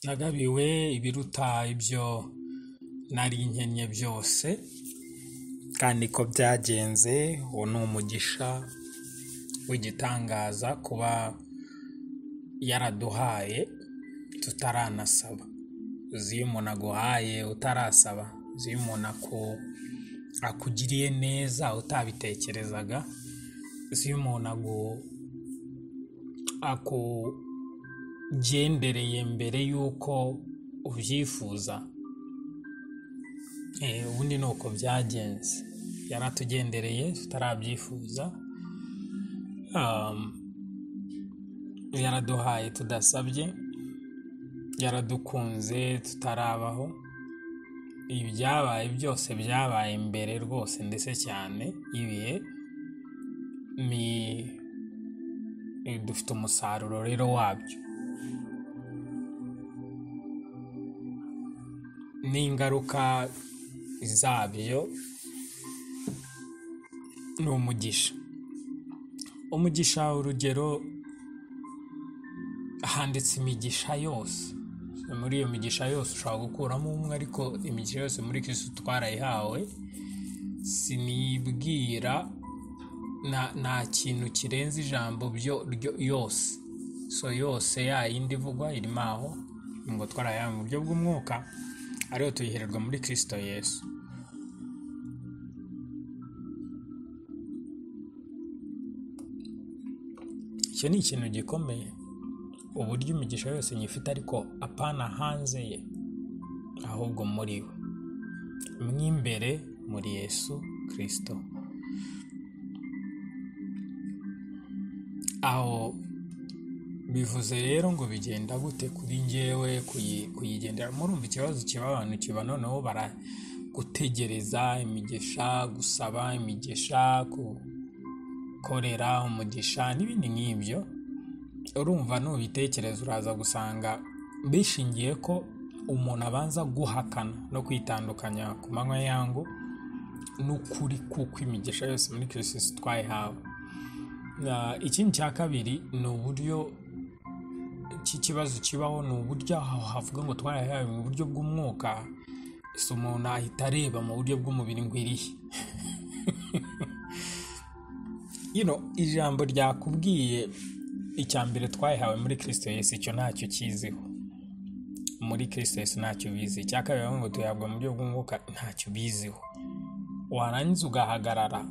ndagabiwe ibiruta ibyo nari nkennye byose kandi ko byagenze uwo ni umugisha w'igitangaza kuba yaraduhaye tutaranasaba uzi iyo umuntu aguhaye utarasaba uzi iyo umuntu aku- akugiriye neza utabitekerezaga uzi iyo umuntu agu- akugendereye mbere y'uko ubyifuza Eh, ubundi ni uko byagenze yaratugendereye tutarabyifuza um, yaraduhaye tudasabye yaradukunze tutarabaho ibyabaye byose byabaye mbere rwose ndetse cyane ibihe ni dufite umusaruro rero wabyo n'ingaruka zabyo ni umugisha umugisha urugero handitse imigisha yose muri iyo migisha yose ushobora gukuramo umwe ariko imigisha yose muri kirisitu twarayihawe sinibwira nta nta kintu kirenze ijambo byo ryo- yose so yose ya yindi ivugwa irimo aho ngo twarayahawe mu buryo bw'umwuka ariyo tuyihererwa muri kirisito yesu icyo ni ikintu gikomeye uburyo imigisha yose nyifite ariko apana hanze ye ahubwo muri we mw'imbere muri yesu kirisito aho bivuze rero ngo bigenda gute kuri njyewe kuyi- kuyigendera murumva ikibazo kiba abantu kiba noneho bara gutegereza imigisha gusaba imigisha gukorera umugisha n'ibindi nk'ibyo urumva nubitekereza uraza gusanga bishingiye ko umuntu abanza guhakana no kwitandukanya ku manywa yangu n'ukuri kuko imigisha yose muri kirisito twayihawe Na- ikindi cya kabiri ni uburyo cy'ikibazo kibaho ni uburyo aho havuga ngo twarayahawe mu buryo bw'umwuka si umuntu ahita areba mu buryo bw'umubiri ngo irihe you know, ijambo ryakubwiye icya mbere twayihawe muri kirisito yesu icyo ntacyo ukiziho muri kirisito yesu ntacyo ubizi icya kabiri bavuga ngo tuyahabwa mu buryo bw'umwuka ntacyo ubiziho warangiza ugahagarara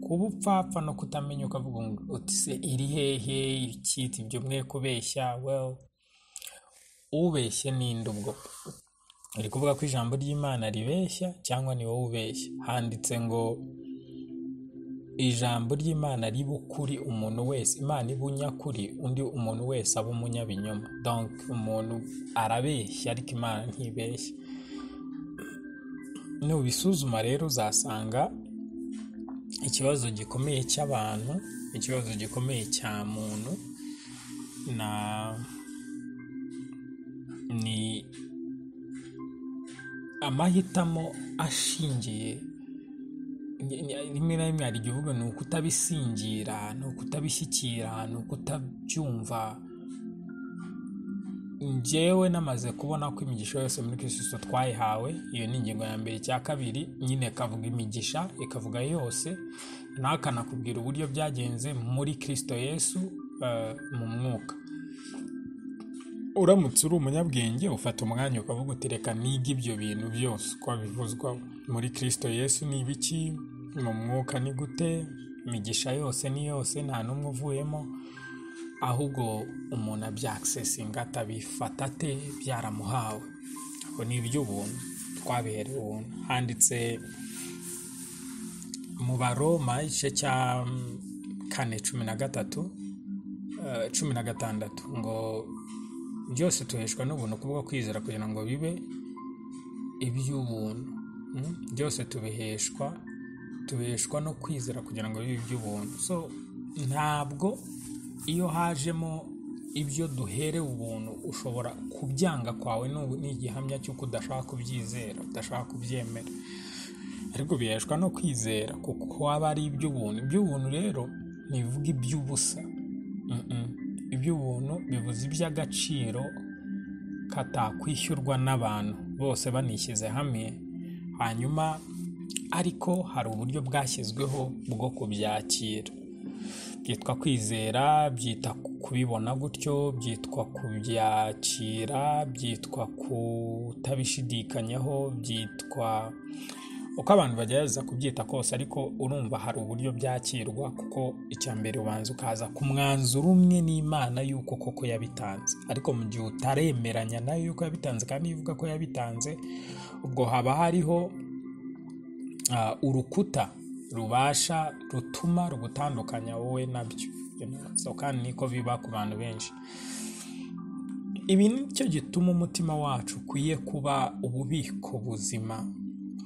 kuba upfapfa no kutamenya ukavuga ngo uti se iri hehe icyita ibyo mwe kubeshya well ubeshye ninde ubwo uri kuvuga ko ijambo ry'imana ribeshya cyangwa ni wowe ubeshya handitse ngo ijambo ry'imana riba ukuri umuntu wese imana iba unyakuri undi umuntu wese aba umunyabinyoma donc umuntu arabeshya ariko imana ntibeshya nubisuzuma rero uzasanga ikibazo gikomeye cy'abantu ikibazo gikomeye cya muntu na ni amahitamo ashingiye ni- ni- rimwe na rimwe hari igihe uvuga ni ukutabisingira ni ukutabishyikira ni ukutabyumva njyewe namaze kubona ko imigisha yose muri kirisitu twayihawe iyo ni ingingo ya mbere cya kabiri nyine ikavuga imigisha ikavuga yose nawe akanakubwira uburyo byagenze muri kirisito yesu eh, mu mwuka uramutse uri umunyabwenge ufata umwanya ukavuga uti reka niga ibyo bintu byose uko bivuzwa muri kirisito yesu ni ibiki mu mwuka ni gute imigisha yose ni yose nta n'umwe uvuyemo ahubwo umuntu abyaksesinga atabifata ate byaramuhawe ubwo ni iby'ubuntu twabiherewe ubuntu handitse mu baroma igice cya kane cumi na gatatu eh, cumi na gatandatu ngo byose tuheshwa n'ubuntu kubwo kwizera kugira ngo bibe iby'ubuntu Mm? byose tubiheshwa tubeshwa no kwizera kugira ngo bibe iby'ubuntu so ntabwo iyo hajemo ibyo duherewe ubuntu ushobora kubyanga kwawe n'ubu- ni igihamya cy'uko udashaka kubyizera udashaka kubyemera ariko biheshwa no kwizera kuko haba ari iby'ubuntu iby'ubuntu rero ntibivuga iby'ubusa Mm-mm. iby'ubuntu bivuze iby'agaciro katakwishyurwa n'abantu bose banishyize hamwe hanyuma ariko hari uburyo bwashyizweho bwo kubyakira byitwa kwizera byita kubibona gutyo byitwa kubyakira byitwa kutabishidikanyaho byitwa uko abantu bagerageza kubyita kose ariko urumva hari uburyo byakirwa kuko icya mbere ubanza ukaza ku mwanzuro umwe n'imana y'uko koko yabitanze ariko mu gihe utaremeranya nayo y'uko yabitanze kandi iyo uvuga ko yabitanze ubwo haba hariho ah, urukuta rubasha rutuma rugutandukanya wowe nabyo You know, so kandi niko biba ku bantu benshi ibi nicyo gituma umutima wacu ukwiye kuba ububiko buzima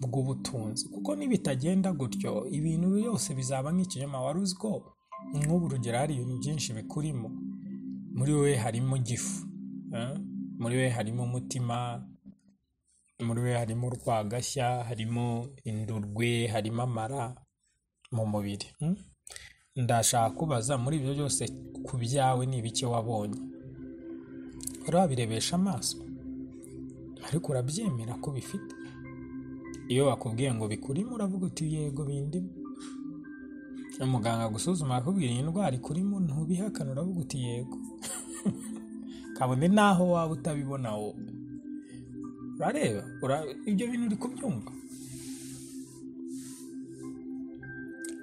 bw'ubutunzi kuko nibitagenda gutyo ibintu byose bizaba nk'ikinyoma wari uzi ko nk'ubu urugero hari ibintu byinshi bikurimo muri wowe harimo igifu eh? muri wowe harimo umutima muri we harimo urwagashya harimo indurwe harimo amara mu mubiri mm? ndashaka kubaza muri ibyo byose ku byawe ni ibiki wabonye wari wabirebesha amaso ariko urabyemera ko bifite iyo bakubwiye ngo bikurimo uravuga uti yego bindimo umuganga agusuzuma akakubwira iyi ndwara ikurimo ntubihakane uravuga uti yego kabone n'aho waba utabibona wowe urareba ura- ibyo bintu uri kubyumva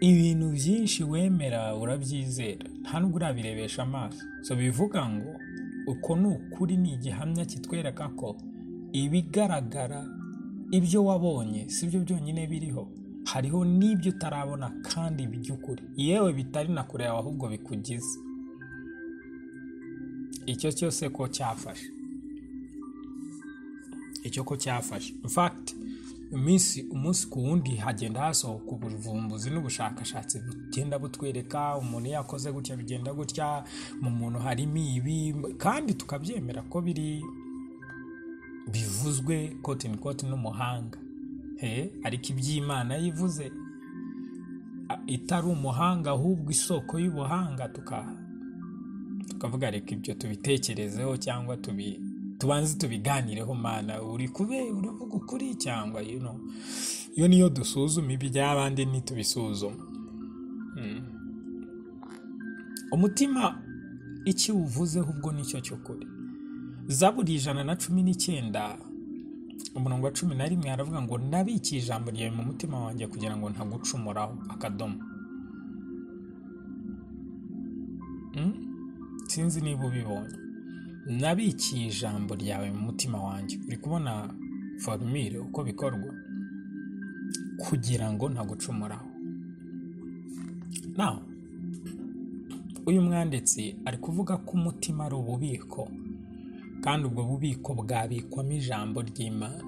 ibintu byinshi wemera urabyizera nta nubwo urabirebesha amaso so bivuga ngo uko ni ukuri ni igihamya kitwereka ko ibigaragara ibyo wabonye si byo byonyine biriho hariho n'ibyo utarabona kandi by'ukuri yewe bitari na kureba ahubwo bikugize icyo cyose ko cyafashe icyo ko cyafashe infakiti iminsi umunsi ku wundi hagenda hasohoka ubuvumbuzi n'ubushakashatsi bugenda butwereka umuntu iyo akoze gutya bigenda gutya mu muntu harimo ibi kandi tukabyemera ko biri bivuzwe koti ni koti n'umuhanga he ariko iby'imana yivuze a- itari umuhanga ahubwo isoko y'ubuhanga tukaha tukavuga reka ibyo tubitekerezeho cyangwa tubi tubanze tubiganireho mana uri kube uravuga ukuri cyangwa you know. iyo niyo dusuzuma iby'abandi ntitubisuzuma Mm. umutima icyo uwuvuzeho ubwo nicyo cy'ukuri zaburi ijana na cumi n'icyenda umurongo wa cumi na rimwe aravuga ngo nabikiye ijambo ryawe mu mutima wanjye kugira ngo ntagucumuraho akadomo Mm? sinzi niba ubibonye nabikiye ijambo ryawe mu mutima wanjye uri kubona forumire uko bikorwa kugira ngo ntagucumuraho naho uyu mwanditsi ari kuvuga ko umutima ari ububiko kandi ubwo bubiko bwabikwamo ijambo ry'imana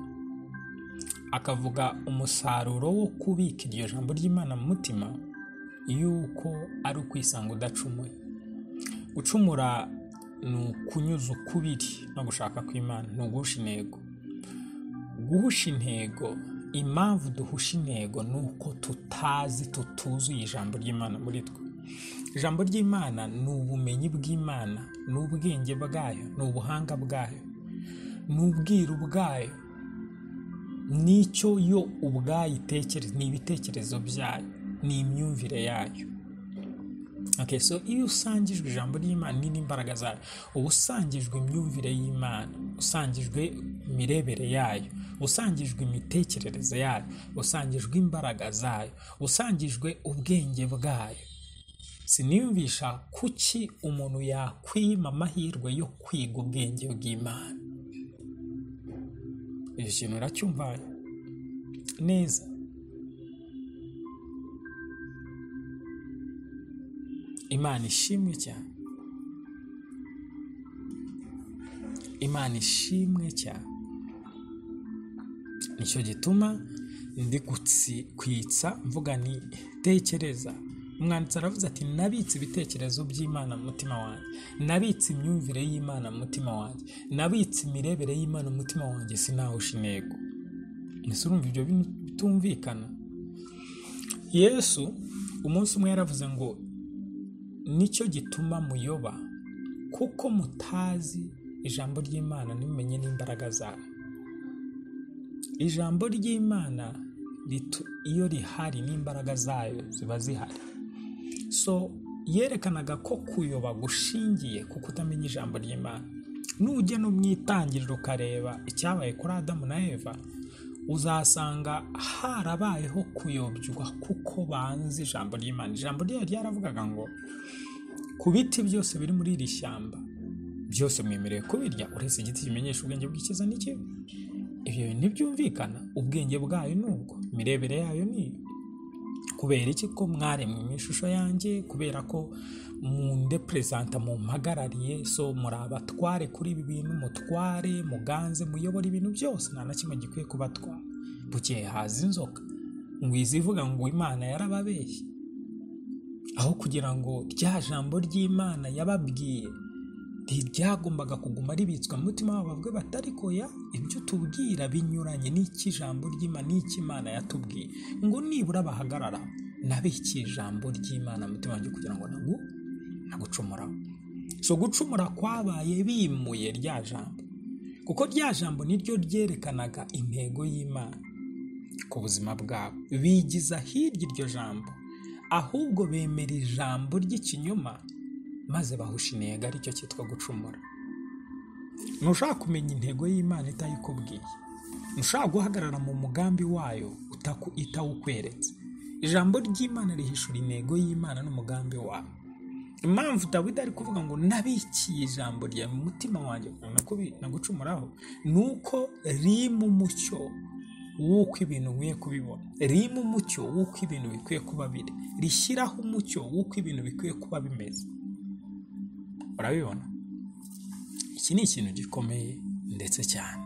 akavuga umusaruro wo kubika iryo jambo ry'imana mu mutima y'uko ari ukwisanga udacumuye gucumura ni ukunyuza ukubiri no gushaka kw'imana ni uguhusha intego guhusha intego impamvu duhusha intego ni uko tutazi tutuzuye ijambo ry'imana muri twe ijambo ry'imana ni ubumenyi bw'imana ni ubwenge bwayo ni ubuhanga bwayo ni ubwiru bwayo n'icyo yo ubwayo itekereza ni ibitekerezo byayo ni imyumvire yayo Okay, so iyo usangijwe ijambo ry'imana ni n'imbaraga zayo uba usangijwe imyumvire y'imana usangijwe imirebere yayo usangijwe imitekerereze yayo usangijwe imbaraga zayo usangijwe ubwenge bwayo siniyumvisha kuki umuntu yakwima amahirwe yo kwiga ubwenge bw'imana icyo kintu uracyumva neza imana ishimwe cyane imana ishimwe cyane nicyo gituma ndi gukwitsa mvuga ni tekereza umwanditsi aravuze ati nabitse ibitekerezo by'imana mu mutima wanjye nabitse imyumvire y'imana mu mutima wanjye nabitse imirebere y'imana mu mutima wanjye sinahusha intego ese urumva ibyo bintu bitumvikana yesu umunsi umwe yaravuze ngo nicyo gituma muyoba kuko mutazi ijambo ry'imana ntimumenye n'imbaraga zayo ijambo ry'imana ritu- iyo rihari n'imbaraga zayo ziba zihari so yerekanaga ko kuyoba gushingiye ku kutamenya ijambo ry'imana nujya no mu itangiriro ukareba icyabaye kuri adamu na eva uzasanga harabayeho kuyobywa kuko banze ijambo ry'imana ijambo ryayo ryaravugaga ngo ku biti byose biri muri iri shyamba byose mwemerewe kubirya uretse igiti kimenyesha ubwenge bw'ikiza n'ikibi ibyo bintu ntibyumvikana ubwenge bwayo ni ubwo imirebere yayo ni iyo kubera iki ko mwaremwe mu ishusho yanjye kubera ko munde perezanta mumpagarariye so muri abatware kuri ibi bintu mutware muganze muyobora ibintu byose nta na kimwe gikwiye kubatwara bukeye haza inzoka ngo izivuga ngo imana yarababeshye aho kugira ngo rya jambo ry'imana yababwiye ntiryagombaga kuguma ribitswe mu mutima wabo bavuge bati ariko ya ibyo tubwira binyuranye n'iki ijambo ry'imana n'iki imana yatubwiye ngo nibura bahagarara nabikiye ijambo ry'imana mu mutima wanjye kugira ngo nagu nagucumuraho so gucumura kwabaye bimuye rya jambo kuko rya jambo niryo ryerekanaga intego y'imana ku buzima bwabo bigiza hirya iryo jambo ahubwo bemera ijambo ry'ikinyoma maze bahusha intego aricyo cyitwa gucumura ntushaka kumenya intego y'imana itayikubwiye ntushaka guhagarara mu mugambi wayo utaku- itawukweretse ijambo ry'imana rihishura intego y'imana n'umugambi wayo impamvu dawidi ari kuvuga ngo nabikiye ijambo rya mu mutima wanjye kugira ngo nakubi- nagucumuraho ni uko rima umucyo w'uko ibintu nkwiye kubibona rima umucyo w'uko ibintu bikwiye kuba biri rishyiraho umucyo w'uko ibintu bikwiye kuba bimeze urabibona iki ni ikintu gikomeye ndetse cyane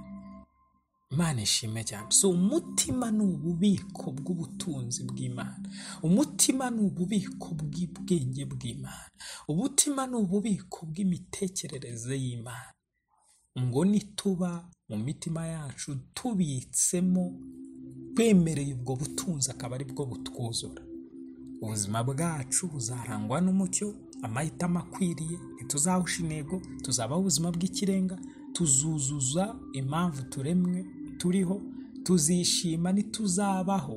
imana ishimwe cyane si umutima ni ububiko bw'ubutunzi bw'imana umutima ni ububiko bw'ubwenge bw'imana umutima ni ububiko bw'imitekerereze y'imana ngo nituba mu mitima yacu tubitsemo twemereye ubwo butunzi akaba ari bwo butwuzura ubuzima bwacu buzarangwa n'umucyo amahitamo akwiriye ntituzahusha intego tuzabaho ubuzima bw'ikirenga tuzuzuza impamvu turemwe turiho tuzishima ntituzabaho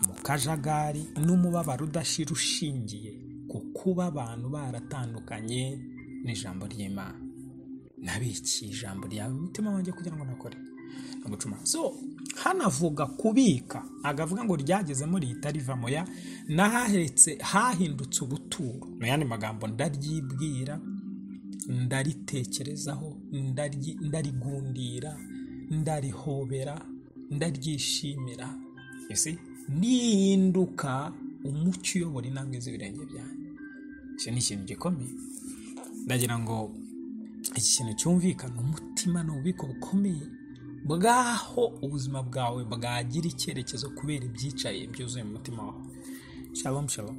mu kajagari n'umubabaro udashira ushingiye ku kuba abantu baratandukanye n'ijambo ry'imana nabikiye ijambo ryawe mu mutima wanjye kugira ngo nakore agucuma so hanavuga kubika agavuga ngo ryagezemo rihita rivamo ya nahaheretse hahindutse ubuturo mu yandi magambo ndaryibwira ndaritekerezaho ndaryi- ndarigundira ndarihobera ndaryishimira You see? rihinduka umucyo uyobora intambwe z'ibirenge byanjye icyo ni ikintu gikomeye ndagira ngo iki kintu cyumvikana umutima ni ububiko bukomeye bwaho ubuzima bwawe bwagira icyerekezo kubera ibyicaye byuzuye mu mutima wawe shalom shalom